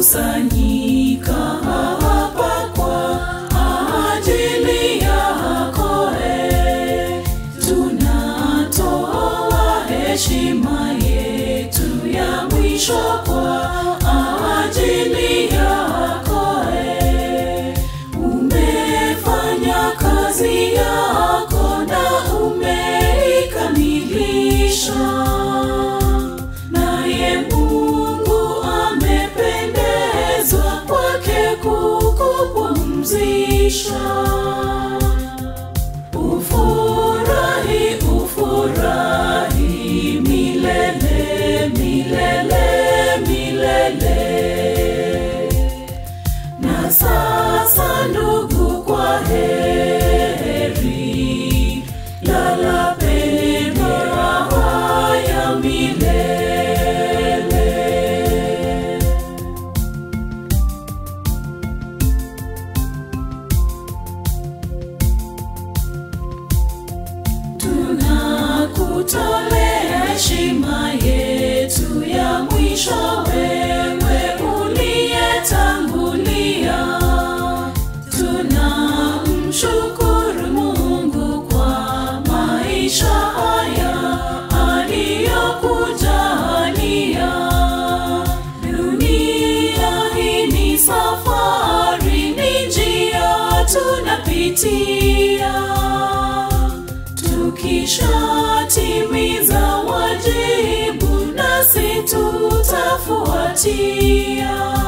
tumekusanyika hapa kwa ajili yako, e, tunatoa heshima yetu ya mwisho kwa ajili yako, e, umefanya kazi yako na umeikamilisha naye Mungu amependezwa kwake kukupumzisha. Ufurahi, ufurahi milele, milele, milele. Na sasa ndugu, kwa heri, lala penye raha ya milele. Tunakutolea heshima yetu ya mwisho, wewe uliyetangulia. Tunamshukuru Mungu kwa maisha haya aliyokujalia. Dunia hii ni safari, ni njia tunapitia tukishatimiza wajibu nasi tutafuatia